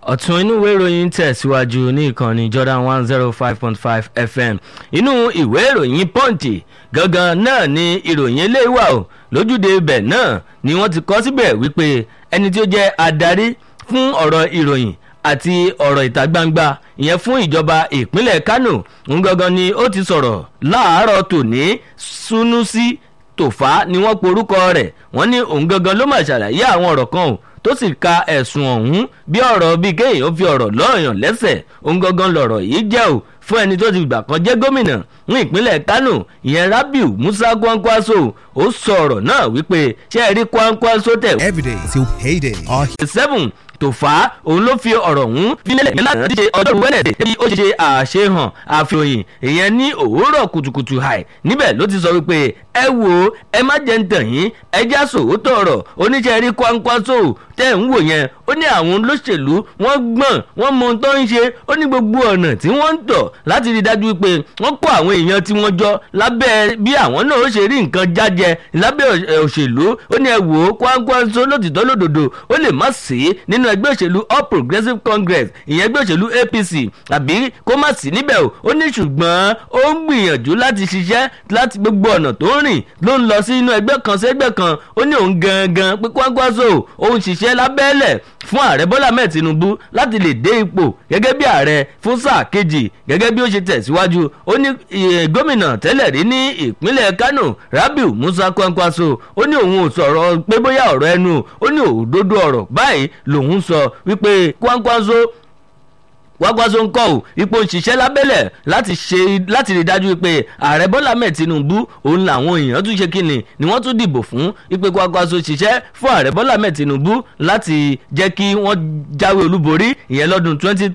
ọ̀tún inú ìwé ìròyìn tẹ̀síwájú ní ìkànnì Jordan one zero five point five FM inú ìwé ìròyìn Punch gangan náà ni ìròyìn eléyìí wà o lójúde ibẹ̀ náà ni wọ́n ti kọ síbẹ̀ wípé ẹni tí ó jẹ́ adarí fún ọ̀rọ̀ ìròyìn àti ọ̀rọ̀ ìta gbangba ìyẹn fún ìjọba ìpínlẹ̀ Kánò ń gangan ni ó ti sọ̀rọ̀ láàárọ̀ tòní Sunusi Tòfá ni wọ́n porúkọ rẹ̀ wọ́n ní òun gangan ló máa ṣàlàyé àwọn ọ̀rọ̀ kan o tó sì ka ẹ̀sùn ọ̀hún bí ọ̀rọ̀ bíi kéèyàn ó fi ọ̀rọ̀ lọ́ọ̀yàn lẹ́sẹ̀ òun gangan lọ̀rọ̀ yìí jẹ́ o fún ẹni tó ti gbà kan jẹ́ gómìnà ní ìpínlẹ̀ Kánò ìyẹn Rabiu Musa Kwankwaso ó sọ ọ̀rọ̀ náà wípé ṣé ẹ rí Kwankwaso tẹ̀. everyday till payday. Our seven Tòfá òun ló fi ọ̀rọ̀ ọ̀hún fílẹ̀ nílànà díje ọjọ́rú wẹ́nẹ̀dẹ̀ bí ó ṣe ṣe àṣehàn àfihàn ìyẹn ní òwúrọ̀ kùtùkùtù àì níbẹ̀ ló ti sọ wípé ẹ wo ẹ má jẹ́ ń tàn yín ẹ já sòótọ́ ọ̀rọ̀ oníṣẹ́ rí Kwankwaso tẹ́ ń wò yẹn ó ní àwọn olóṣèlú wọ́n gbọ́n wọ́n mọ ohun tó ń ṣe ó ní gbogbo ọ̀nà tí wọ́n ń tọ̀ láti rí dájú pé wọ́n kó àwọn èèyàn tí wọ́n jọ lábẹ́ bí àwọn náà ó ṣe rí nǹkan jájẹ lábẹ́ òṣèlú ó ní ẹ wò ó Kwankwaso lótìtọ́ lódodo ó lè má sí nínú ẹgbẹ́ òṣèlú All Progressives Congress ìyẹn ẹgbẹ́ òṣèlú APC àbí kó má sí níbẹ̀ o ó ní ṣùgbọ́n ó ń gbìyànjú láti ṣiṣẹ́ láti gbogbo ọ̀nà tó ń rìn ló ń lọ sí inú ẹgbẹ́ kan sí ẹgbẹ́ kan ó ní òun gangan pé Kwankwaso òun ṣiṣẹ́ lábẹ́lẹ̀ fún ààrẹ Bọ́lá Ahmed Tinubu láti lè dé ipò gẹ́gẹ́ bí ààrẹ fún sáà kejì gẹ́gẹ́ bí ó ṣe tẹ̀síwájú ó ní gómìnà tẹ́lẹ̀ rí ní ìpínlẹ̀ Kánò Rabiu Musa Kwankwaso ó ní òun ò sọ̀rọ̀ pé bóyá ọ̀rọ̀ ẹnu ó ní òdodo ọ̀rọ̀ báyìí lòun sọ wípé Kwankwaso Kwankwaso ń kọ́ ò ipò òṣìṣẹ́ lábẹ́lẹ̀ láti ṣe láti rí dájú pé ààrẹ Bọ́lá Ahmed Tinubu òun làwọn èèyàn tún ṣe kíni ni wọ́n tún dìbò fún ipò Kwankwaso ṣiṣẹ́ fún ààrẹ Bọ́lá Ahmed Tinubu láti jẹ́ kí wọ́n jáwé olúborí ìyẹn lọ́dún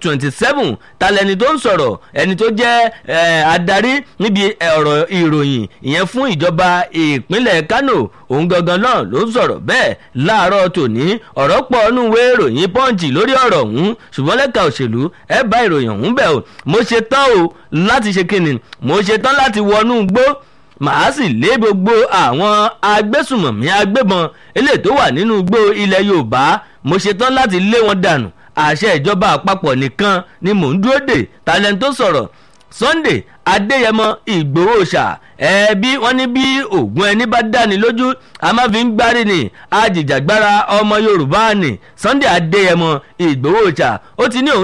2027 talẹ́ni tó ń sọ̀rọ̀ ẹni tó jẹ́ adarí níbi ọ̀rọ̀ ìròyìn ìyẹn fún ìjọba ìpínlẹ̀ Kánò òun gangan náà ló ń sọ̀rọ̀ bẹ́ẹ̀ láàárọ̀ tòní ọ̀rọ̀ pọ̀ nínú ìwé ìròyìn Punch lórí ọ̀rọ̀ ọ̀hún ṣùgbọ́n lẹ́ka òṣèlú ẹ bá ìròyìn ọ̀hún bẹ̀ o mo ṣe tán o láti ṣe kíni mo ṣe tán láti wọnú gbó màá sì lé gbogbo àwọn agbésùmọ̀mí agbébọn eléyìí tó wà nínú igbó ilẹ̀ Yorùbá mo ṣe tán láti lé wọn dànù àṣẹ ìjọba àpapọ̀ nìkan ni mò ń dúró dè talent tó sọ̀rọ̀ Sunday Adéyẹmọ Ìgbòho ṣá ẹbí wọn ní bí ògùn ẹni bá dáni lójú a máa fi ń gbárí ni àjìjàgbara ọmọ Yorùbá ni Sunday Adéyẹmọ Ìgbòho ṣá ó ti ní òun